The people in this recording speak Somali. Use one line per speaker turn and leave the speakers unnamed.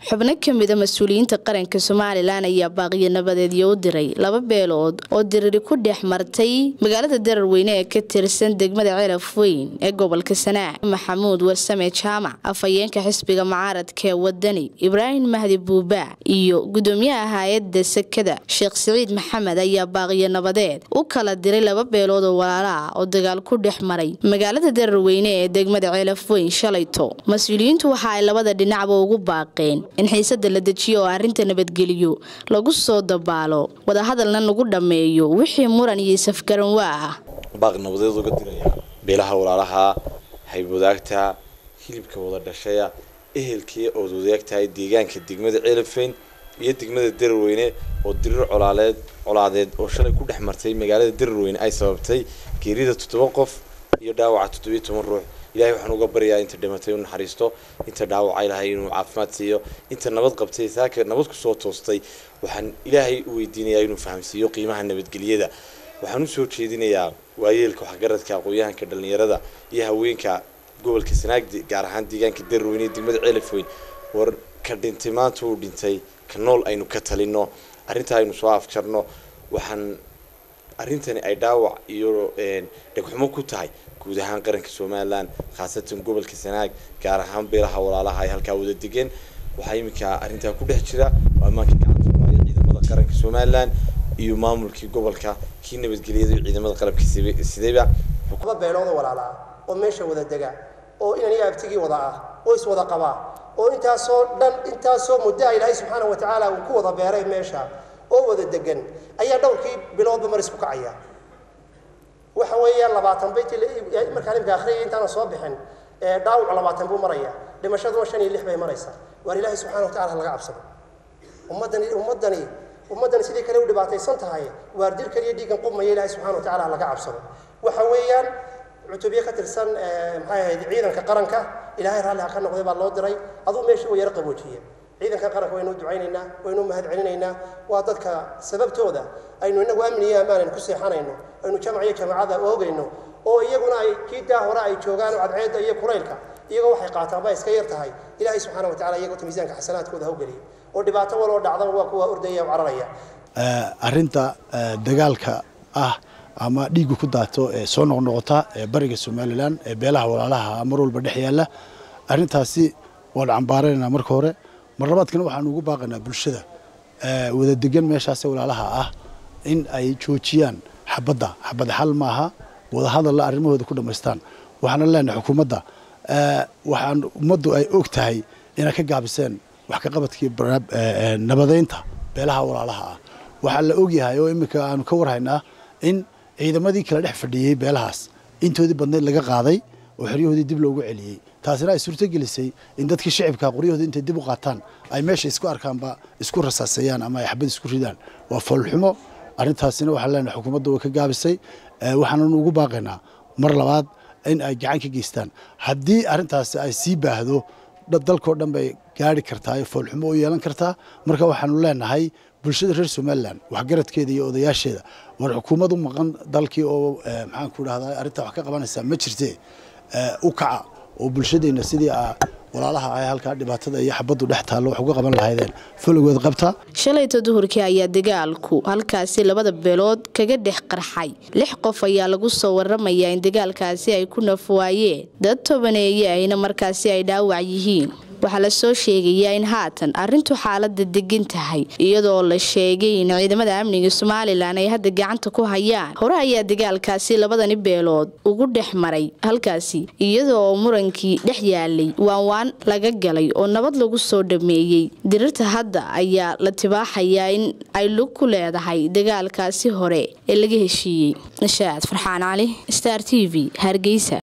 xubno kamida mas-uuliyiinta qaranka somalilan ayaa baaqiyo nabadeedyo u diray laba beelood oo diriri ku dhex martay magaalada dararweyne ee ka tirsan degmada celaf weyn ee gobolka sanaac maxamuud warsame jaamac afhayeenka xisbiga mucaaradka ee wadani ibraahim mahdi buubaa iyo gudoomiyaha hay-adda sekada sheekh siciid maxamed ayaa baaqiyo nabadeed u kala diray laba beelood oo walaala ah oo dagaal ku dhex maray magaalada dararweyne ee degmada celaf weyn shalayto mas-uuliyiintu waxa ay labada dhinacba ugu baaqeen in xiisada la dejiyo oo arrinta nabadgeliyo lagu soo dabaalo wadahadalna lagu dhammeeyo wixii muran iyo safgaran waa ah
baaq nabadeed uga diraya beelaha walaalaha haybwadaagta hilibka wada dhashaya ehelkii ood wadaagtahay deegaanka degmada ceelafeyn iyo degmada dararweyne oo dirir colaaleed colaadeed oo shalay ku dhex martay magaalada dararweyne ay sababtay geerida toddoba qof iyo dhaawaca toddobiyo toban ruux ilahay waxaan uga baryayaa inta dhimatay inu naxariisto inta dhaawaca ilahay inuu caafimaad siiyo inta nabad qabtay saaka nabad kusoo toostay waxaan ilaahay u weydiinayaa inuu fahamsiiyo qiimaha nabadgelyada waxaan usoo jeedinayaa waayeelka waxgaradka aqoon-yahanka dhalinyarada iyo haweenka gobolka sanaag gaar ahaan deegaanka dararweyne iyo degmada ceelafweyn war ka dhintay maanta uu dhintay ka nool aynu ka talino arrintaa aynu soo afjarno waxaan arrintani ay dhaawac iyo dhegxumo ku tahay guud ahaan qaranka somalilan khaasatan gobolka sanaag gaar ahaan beelaha walaalaha ay halkaa wada degeen waxaa iminka arrintaa ku dhex jira oo ammaanka gacanta kumaya ciidamada qaranka somalilan iyo maamulkii gobolka kii nabadgelyada iyo ciidamada qalabka sidayba
laba beelood oo walaala ah oo meesha wada dega oo inan iyo abtigii wada ah oo iswada qabaa oo intaasoo dhan intaasoo muddo a ilaahay subxaana wa tacaala uu ku wada beeray meesha oo wada degan ayaa dhowrkii biloodba mar isku kacaya waxa weeyaan labaatan bayti markaan imika akhriyay intaana soo bixin dhaawac labaatan buu maraya dhimashaduna shan iyo lix bay maraysaa waar ilaahay subxana wa tacala ha laga cabsado ummaddani ummaddani ummaddani sidii kale u dhibaataysan tahay waar dilkan iyo dhiiggan qubmaya ilaahay subxana wa tacala ha laga cabsado waxa weeyaan cutubyo ka tirsan maxay ahayd ciidanka qaranka ilaahay raalli ha ka noqday baa loo diray aduu meesha u yaro qaboojiye ciidanka qaranka waynu ducaynaynaa waynu mahad celinaynaa waa dadka sababtooda aynu inagu amni iyo ammaan aynu ku seexanayno aynu jamac iyo jamacada oogayno oo iyaguna ay kii daa hore ay joogaan cadceedda iyo kulaylka iyagoo waxay qaataan baa iska yar tahay ilaahay subxaana wa tacala iyagoo miisaanka xasanaadkooda hawgeliya oo dhibaato waloo dhacdaba waa kuwa ordaya o cararaya
arrinta dagaalka ah ama dhiigga ku daato ee soo noqnoqota ee bariga somalilan ee beelaha walaalaha mar walba dhex yaalla arrintaasi waan cambaaranaynaa marka hore mar labaadkana waxaanu ugu baaqaynaa bulshada wada degan meeshaase walaalaha ah in ay joojiyaan xabadda xabad xal maaha wadahadalla arrimahooda ku dhammaystaan waxaana leenahay xukuumadda waxaan ummaddu ay og tahay inay ka gaabiseen wax ka qabadkii nabadaynta beelaha walaalaha ah waxaa la ogyahay oo iminka aanu ka warhaynaa in ciidamadii kala dhex fadhiyey beelahaas intoodii badnayd laga qaaday oo xeryahoodii dib loogu celiyey taasina ay suurtogelisay in dadkii shicibka qoryahooda intay dib u qaataan ay meesha isku arkaanba isku rasaaseeyaan ama ay xabad isku ridaan waa foolxumo arrintaasina waxaan leenahay xukuumadda way ka gaabisay waxaananu ugu baaqaynaa mar labaad in ay gacan ka geystaan haddii arrintaasi ay sii baahdo dalkao dhan bay gaari kartaa foolxumo u yeelan kartaa marka waxaanu leenahay bulshada reer somalilan waxgaradkeeda iyo odayaasheeda war xukuumad u maqan dalkii oo maxaan ku dhahdaa arrintaa wax ka qabanaysaa ma jirte u kaca oo bulshadeenna sidii walaalaha ay halkaa dhibaatada iyo xabaddu dhex taallo wax uga qaban lahaydeen foligood qabta
shalayta duhurkii ayaa dagaalku halkaasi labada beelood kaga dhex qarxay lix qof ayaa lagu soo waramayaa in dagaalkaasi ay ku nafwaayeen dad tobaneeye ahna markaasi ay dhaawac yihiin waxaa la soo sheegayaa in haatan arrintu xaalada degan tahay iyadoo la sheegay in ciidamada amniga somalilan ay hadda gacanta ku hayaan hore ayaa dagaalkaasi labadani beelood ugu dhex maray halkaasi iyadoo murankii dhex yaalay waanwaan laga galay oo nabad lagu soo dhameeyey dirirta hadda ayaa la tibaaxayaa in ay lug ku leedahay dagaalkaasi hore ee laga heshiiyey nashaad farxaan cali star t v hargeysa